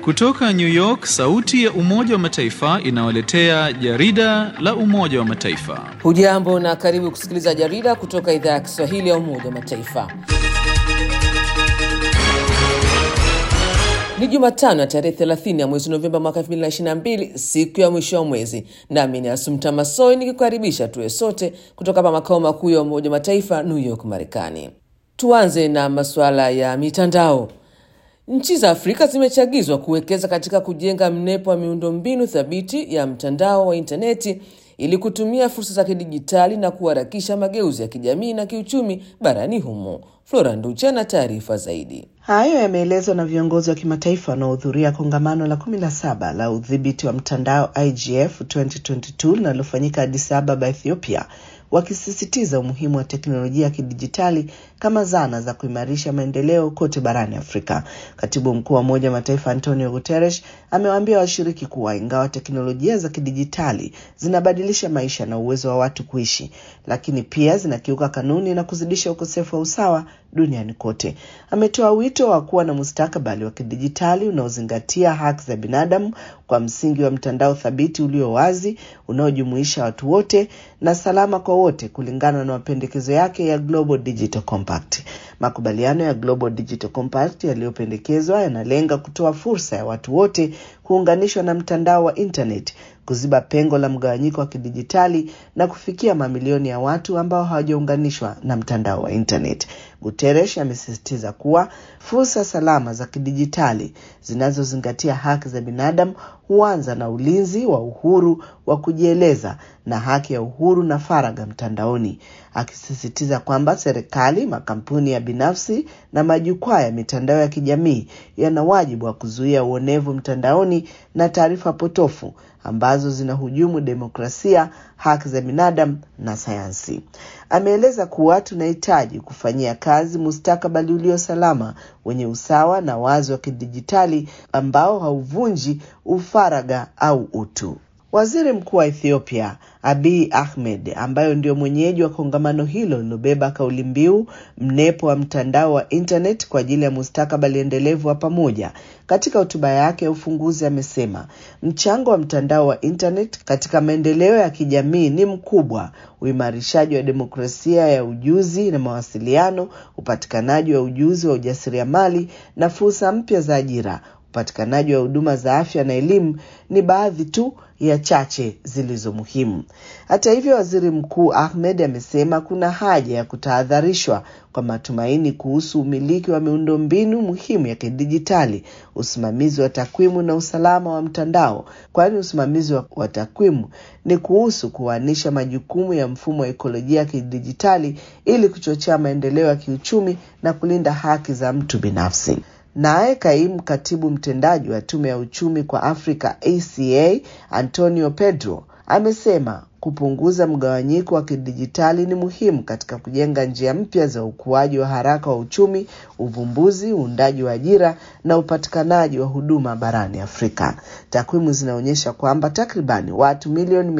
Kutoka New York, sauti ya Umoja wa Mataifa inawaletea jarida la Umoja wa Mataifa. Hujambo na karibu kusikiliza jarida kutoka idhaa ya Kiswahili ya Umoja wa Mataifa. Ni Jumatano ya tarehe 30 ya mwezi Novemba mwaka 2022, siku ya mwisho wa mwezi, nami ni Asumta Masoi nikikukaribisha tuwe sote kutoka hapa makao makuu ya Umoja wa Mataifa, New York, Marekani. Tuanze na masuala ya mitandao. Nchi za Afrika zimechagizwa kuwekeza katika kujenga mnepo wa miundombinu thabiti ya mtandao wa intaneti ili kutumia fursa za kidijitali na kuharakisha mageuzi ya kijamii na kiuchumi barani humo. Flora Nducha na taarifa zaidi. Hayo yameelezwa na viongozi wa kimataifa wanaohudhuria kongamano la 17 la udhibiti wa mtandao IGF 2022 linalofanyika Addis Ababa, Ethiopia, wakisisitiza umuhimu wa teknolojia ya kidijitali kama zana za kuimarisha maendeleo kote barani Afrika. Katibu mkuu wa Umoja wa Mataifa Antonio Guterres amewaambia washiriki kuwa ingawa teknolojia za kidijitali zinabadilisha maisha na uwezo wa watu kuishi, lakini pia zinakiuka kanuni na kuzidisha ukosefu wa usawa duniani kote. Ametoa wito wa kuwa na mustakabali wa kidijitali unaozingatia haki za binadamu kwa msingi wa mtandao thabiti ulio wazi, unaojumuisha watu wote na salama kwa wote, kulingana na mapendekezo yake ya Global Digital Compact. Makubaliano ya Global Digital Compact yaliyopendekezwa yanalenga kutoa fursa ya watu wote kuunganishwa na mtandao wa internet, kuziba pengo la mgawanyiko wa kidijitali na kufikia mamilioni ya watu ambao hawajaunganishwa na mtandao wa internet. Guterres amesisitiza kuwa fursa salama za kidijitali zinazozingatia haki za binadamu huanza na ulinzi wa uhuru wa kujieleza na haki ya uhuru na faragha mtandaoni, akisisitiza kwamba serikali, makampuni ya binafsi na majukwaa ya mitandao ya kijamii yana wajibu wa kuzuia uonevu mtandaoni na taarifa potofu ambazo zinahujumu demokrasia, haki za binadamu na sayansi. Ameeleza kuwa tunahitaji kufanyia kazi mustakabali ulio salama, wenye usawa na wazi wa kidijitali ambao hauvunji ufaragha au utu. Waziri Mkuu wa Ethiopia Abiy Ahmed, ambayo ndio mwenyeji wa kongamano hilo lilobeba kauli mbiu mnepo wa mtandao wa internet kwa ajili ya mustakabali endelevu wa pamoja, katika hotuba yake ya ufunguzi amesema mchango wa mtandao wa internet katika maendeleo ya kijamii ni mkubwa: uimarishaji wa demokrasia ya ujuzi na mawasiliano, upatikanaji wa ujuzi wa ujasiriamali na fursa mpya za ajira upatikanaji wa huduma za afya na elimu ni baadhi tu ya chache zilizo muhimu. Hata hivyo, waziri mkuu Ahmed amesema kuna haja ya kutahadharishwa kwa matumaini kuhusu umiliki wa miundombinu muhimu ya kidijitali, usimamizi wa takwimu na usalama wa mtandao, kwani usimamizi wa takwimu ni kuhusu kuanisha majukumu ya mfumo wa ekolojia ya kidijitali ili kuchochea maendeleo ya kiuchumi na kulinda haki za mtu binafsi. Naye kaimu katibu mtendaji wa tume ya uchumi kwa Afrika ACA Antonio Pedro amesema kupunguza mgawanyiko wa kidijitali ni muhimu katika kujenga njia mpya za ukuaji wa haraka wa uchumi, uvumbuzi, uundaji wa ajira na upatikanaji wa huduma barani Afrika. Takwimu zinaonyesha kwamba takribani watu milioni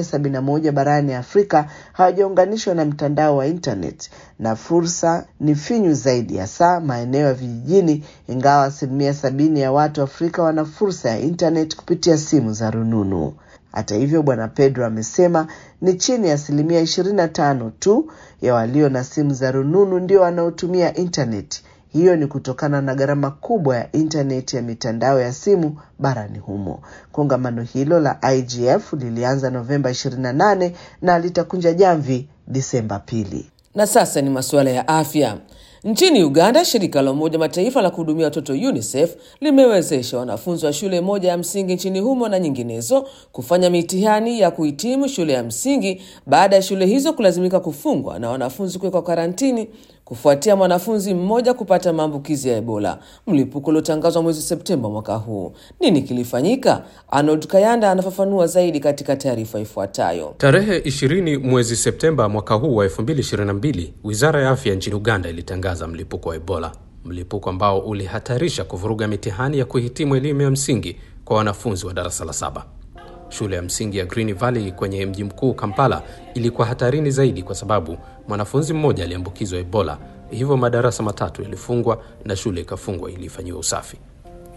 871 barani Afrika hawajaunganishwa na mtandao wa internet na fursa ni finyu zaidi, hasa maeneo ya vijijini, ingawa asilimia sabini ya watu Afrika wana fursa ya internet kupitia simu za rununu. Hata hivyo, Bwana Pedro amesema ni chini ya asilimia ishirini na tano tu ya walio na simu za rununu ndio wanaotumia internet. Hiyo ni kutokana na gharama kubwa ya internet ya mitandao ya simu barani humo. Kongamano hilo la IGF lilianza Novemba 28 na litakunja jamvi Disemba pili. Na sasa ni masuala ya afya. Nchini Uganda, shirika la Umoja Mataifa la kuhudumia watoto UNICEF limewezesha wanafunzi wa shule moja ya msingi nchini humo na nyinginezo kufanya mitihani ya kuhitimu shule ya msingi baada ya shule hizo kulazimika kufungwa na wanafunzi kuwekwa karantini kufuatia mwanafunzi mmoja kupata maambukizi ya Ebola, mlipuko uliotangazwa mwezi Septemba mwaka huu. Nini kilifanyika? Arnold Kayanda anafafanua zaidi katika taarifa ifuatayo. Tarehe 20 mwezi Septemba mwaka huu wa 2022, wizara ya afya nchini Uganda ilitangaza mlipuko wa Ebola, mlipuko ambao ulihatarisha kuvuruga mitihani ya kuhitimu elimu ya msingi kwa wanafunzi wa darasa la saba. Shule ya msingi ya Green Valley kwenye mji mkuu Kampala ilikuwa hatarini zaidi kwa sababu mwanafunzi mmoja aliambukizwa Ebola, hivyo madarasa matatu yalifungwa na shule ikafungwa ili ifanyiwe usafi.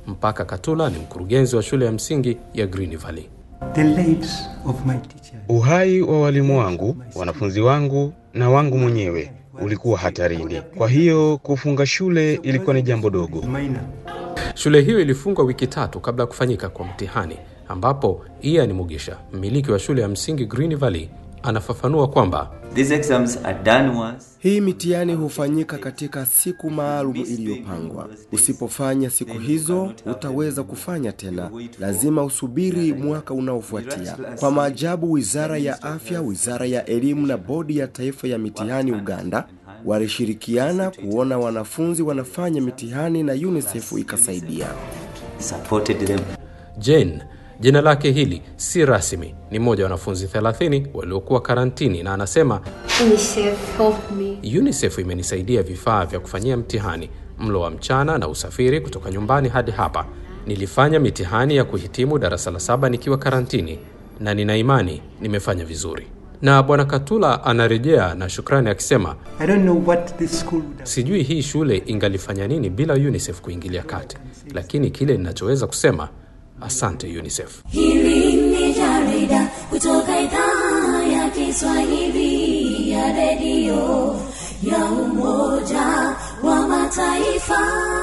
Mpaka Katula ni mkurugenzi wa shule ya msingi ya Green Valley. The lives of my teachers. Uhai wa walimu wangu, wanafunzi wangu na wangu mwenyewe ulikuwa hatarini. Kwa hiyo kufunga shule ilikuwa ni jambo dogo. Minor. Shule hiyo ilifungwa wiki tatu kabla ya kufanyika kwa mtihani, ambapo Ian Mugisha, mmiliki wa shule ya msingi Green Valley, anafafanua kwamba These exams are done once. Hii mitihani hufanyika katika siku maalum iliyopangwa. Usipofanya siku hizo, utaweza kufanya tena. Lazima usubiri mwaka unaofuatia. Kwa maajabu, Wizara ya Afya, Wizara ya Elimu na Bodi ya Taifa ya Mitihani Uganda walishirikiana kuona wanafunzi wanafanya mitihani na UNICEF ikasaidia. Supported them. Jane, jina lake hili si rasmi, ni mmoja wa wanafunzi 30 waliokuwa karantini, na anasema UNICEF helped me. UNICEF imenisaidia vifaa vya kufanyia mtihani, mlo wa mchana na usafiri kutoka nyumbani hadi hapa. Nilifanya mitihani ya kuhitimu darasa la saba nikiwa karantini na nina imani nimefanya vizuri. Na Bwana Katula anarejea na shukrani akisema, I don't know what this school would have. sijui hii shule ingalifanya nini bila UNICEF kuingilia kati, lakini kile ninachoweza kusema asante UNICEF. Hili ni jarida kutoka idhaa ya Kiswahili ya redio ya Umoja wa Mataifa.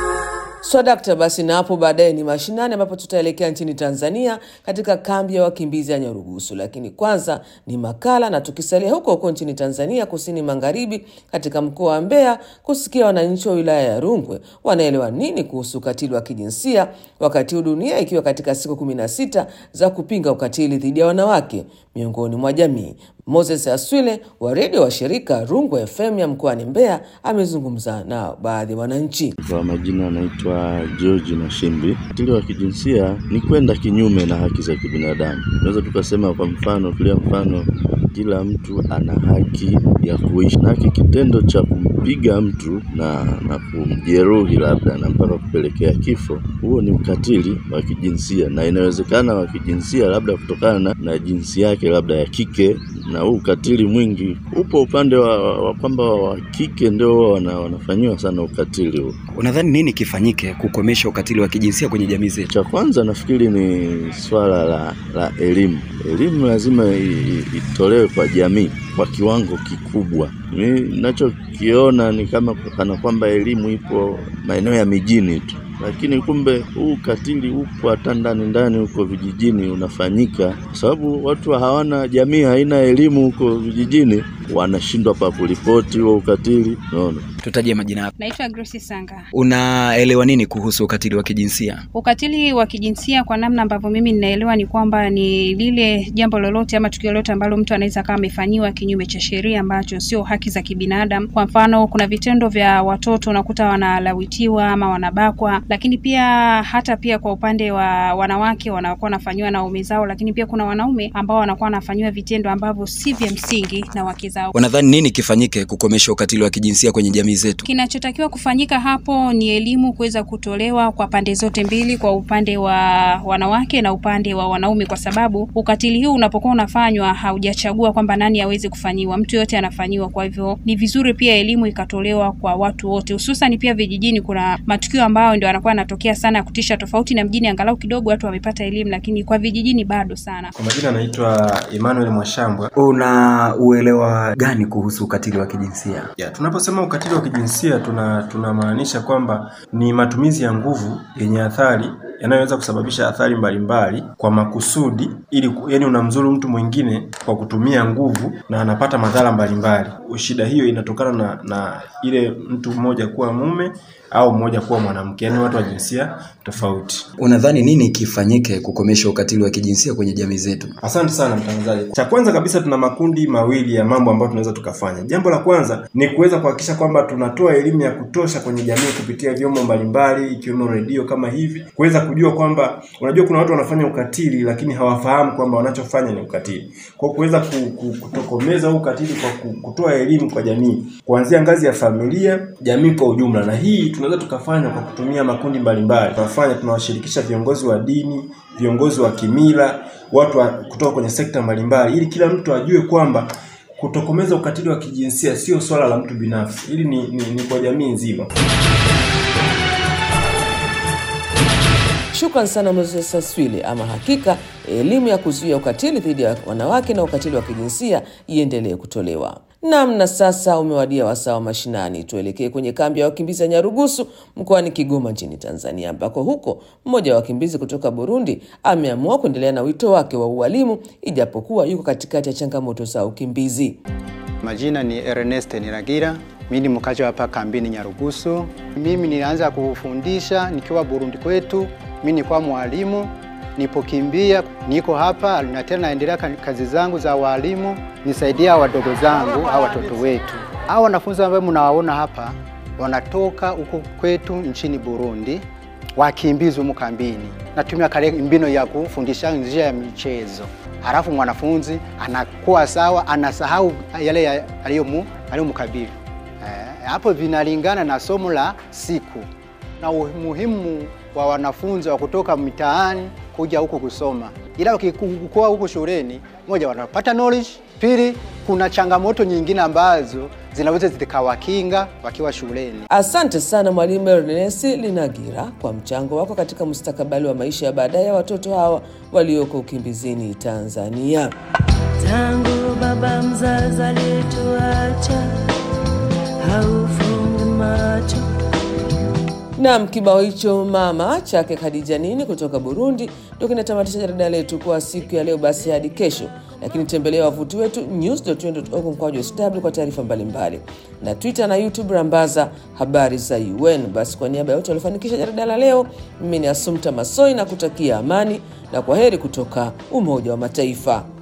swadakta basi na hapo baadaye ni mashinani ambapo tutaelekea nchini tanzania katika kambi ya wakimbizi ya nyarugusu lakini kwanza ni makala na tukisalia huko huko nchini tanzania kusini magharibi katika mkoa wa mbeya kusikia wananchi wa wilaya ya rungwe wanaelewa nini kuhusu ukatili wa kijinsia wakati huu dunia ikiwa katika siku kumi na sita za kupinga ukatili dhidi ya wanawake miongoni mwa jamii moses aswile wa redio wa shirika rungwe fm ya mkoani mbeya amezungumza na baadhi ya wananchi Kwa majina anaitwa George Nashimbi. Ukatili wa kijinsia ni kwenda kinyume na haki za kibinadamu. Tunaweza tukasema kwa mfano, tulia mfano, kila mtu ana haki ya kuishi, na haki kitendo cha kumpiga mtu na, na kumjeruhi labda na mpaka kupelekea kifo, huo ni ukatili wa kijinsia, na inawezekana wa kijinsia labda kutokana na, na jinsi yake labda ya kike na huu ukatili mwingi upo upande wa, wa kwamba wa kike ndio huwa wana, wanafanyiwa sana ukatili huu. Unadhani nini kifanyike kukomesha ukatili wa kijinsia kwenye jamii zetu? Cha kwanza nafikiri ni swala la, la elimu. Elimu lazima i- i- itolewe kwa jamii kwa kiwango kikubwa. Mi nachokiona ni kama kana kwamba elimu ipo maeneo ya mijini tu, lakini kumbe huu ukatili upo hata ndani ndani huko vijijini unafanyika, kwa sababu watu hawana, jamii haina elimu huko vijijini, wanashindwa pa kuripoti huo ukatili. Unaona, Tutajie majina yako. Naitwa Grace Sanga. Unaelewa nini kuhusu ukatili wa kijinsia? Ukatili wa kijinsia kwa namna ambavyo mimi ninaelewa ni kwamba ni lile jambo lolote ama tukio lolote ambalo mtu anaweza kama amefanyiwa kinyume cha sheria ambacho sio haki za kibinadamu. Kwa mfano, kuna vitendo vya watoto unakuta wanalawitiwa ama wanabakwa, lakini pia hata pia kwa upande wa wanawake wanakuwa wanafanyiwa na waume zao, lakini pia kuna wanaume ambao wanakuwa wanafanyiwa vitendo ambavyo si vya msingi na wake zao. Unadhani nini kifanyike kukomesha ukatili wa kijinsia kwenye jamii zetu? Kinachotakiwa kufanyika hapo ni elimu kuweza kutolewa kwa pande zote mbili, kwa upande wa wanawake na upande wa wanaume, kwa sababu ukatili huu unapokuwa unafanywa haujachagua kwamba nani aweze kufanyiwa, mtu yote anafanyiwa. Kwa hivyo ni vizuri pia elimu ikatolewa kwa watu wote, hususan pia vijijini. Kuna matukio ambayo ndio yanakuwa yanatokea sana ya kutisha, tofauti na mjini, angalau kidogo watu wamepata elimu, lakini kwa vijijini bado sana. Kwa majina anaitwa Emmanuel Mwashambwa. Una uelewa gani kuhusu ukatili wa kijinsia? Ya, tunaposema ukatili wa kijinsia tuna tunamaanisha kwamba ni matumizi ya nguvu yenye athari yanayoweza kusababisha athari mbalimbali kwa makusudi, ili ku- yani unamzuru mtu mwingine kwa kutumia nguvu na anapata madhara mbalimbali. Shida hiyo inatokana na, na ile mtu mmoja kuwa mume au mmoja kuwa mwanamke, yani watu wa jinsia tofauti. Unadhani nini kifanyike kukomesha ukatili wa kijinsia kwenye jamii zetu? Asante sana mtangazaji. Cha kwanza kabisa, tuna makundi mawili ya mambo ambayo tunaweza tukafanya. Jambo la kwanza ni kuweza kuhakikisha kwamba tunatoa elimu ya kutosha kwenye jamii kupitia vyombo mbalimbali ikiwemo redio kama hivi, kuweza kujua kwamba, unajua kuna watu wanafanya ukatili lakini hawafahamu kwamba wanachofanya ni ukatili. Kwa hiyo kuweza ku, ku, kutokomeza huu ukatili kwa ku, kutoa elimu kwa jamii kuanzia ngazi ya familia, jamii kwa ujumla, na hii tunaweza tukafanya kwa kutumia makundi mbalimbali. Tunafanya, tunawashirikisha viongozi wa dini, viongozi wa kimila, watu wa, kutoka kwenye sekta mbalimbali, ili kila mtu ajue kwamba kutokomeza ukatili wa kijinsia sio swala la mtu binafsi, hili ni, ni, ni kwa jamii nzima. Shukran sana Moses Aswile. Ama hakika elimu ya kuzuia ukatili dhidi ya wanawake na ukatili wa kijinsia iendelee kutolewa. Nam, na sasa umewadia wasaa wa mashinani. Tuelekee kwenye kambi ya wakimbizi ya Nyarugusu mkoani Kigoma nchini Tanzania, ambako huko mmoja wa wakimbizi kutoka Burundi ameamua kuendelea na wito wake wa ualimu ijapokuwa yuko katikati ya changamoto za ukimbizi. Majina ni Ernest Niragira, mimi ni mkazi hapa kambini Nyarugusu. Mimi nilianza kufundisha nikiwa Burundi kwetu, mimi nilikuwa mwalimu nipokimbia niko hapa na tena naendelea kazi zangu za walimu, nisaidia wadogo zangu au watoto wetu. Hao wanafunzi ambao mnawaona hapa wanatoka huko kwetu nchini Burundi, wakimbizi humu kambini. Natumia kale mbino ya kufundisha njia ya michezo, halafu mwanafunzi anakuwa sawa, anasahau yale aliyomkabili. Eh, hapo vinalingana na somo la siku na umuhimu wa wanafunzi wa kutoka mitaani kuja huku kusoma, ila wakikuwa huku shuleni, moja, wanapata knowledge, pili, kuna changamoto nyingine ambazo zinaweza zikawakinga wakiwa shuleni. Asante sana Mwalimu Ernest Linagira kwa mchango wako katika mustakabali wa maisha ya baadaye ya watoto hawa walioko ukimbizini Tanzania. Tangu baba mzazi alituacha, haufungi macho Nam, kibao hicho mama chake Khadija Nini kutoka Burundi ndio kinatamatisha jarida letu kwa siku ya leo. Basi hadi kesho, lakini tembelea wavuti wetu news.un.org mkwaju sw kwa taarifa mbalimbali, na Twitter na YouTube rambaza habari za UN. Basi kwa niaba ya wote waliofanikisha jarida la leo, mimi ni Asumta Masoi na kutakia amani na kwa heri kutoka Umoja wa Mataifa.